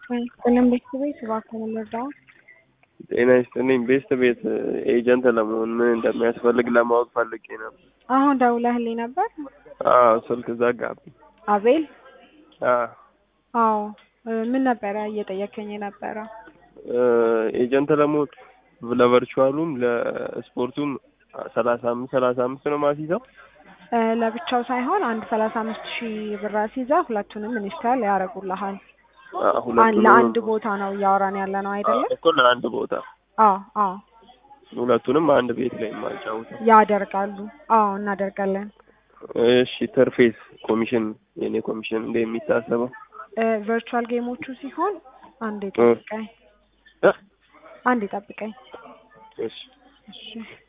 ቀለም ቤት ቤት እባክህ ልርዳው። ጤና ይስጥልኝ። ቤስት ቤት ኤጀንት ለመሆን ምን እንደሚያስፈልግ ለማወቅ ፈልጌ ነበር። አሁን ደውለህልኝ ነበር? አዎ ስልክ ዘጋብኝ። አቤል? አዎ አዎ ምን ነበረ እየጠየከኝ የነበረው? ኤጀንት ለመሆን ለቨርቹዋሉም ለስፖርቱም ሰላሳ አምስት ሰላሳ አምስት ነው ማስይዘው። ለብቻው ሳይሆን አንድ ሰላሳ አምስት ሺህ ብር አስይዘህ ሁለቱንም ኢንስታል ያደርጉልሃል። ሁለቱንም ለአንድ ቦታ ነው እያወራን ያለ ነው አይደለም? እኮ ለአንድ ቦታ አዎ አዎ ሁለቱንም አንድ ቤት ላይ የማጫውተው። ያደርጋሉ። አዎ እናደርጋለን። እሺ ተርፌስ ኮሚሽን የኔ ኮሚሽን እንደ የሚታሰበው ቨርቹዋል ጌሞቹ ሲሆን አንዴ ጠብቀኝ፣ እ? አንዴ ጠብቀኝ። እሺ እሺ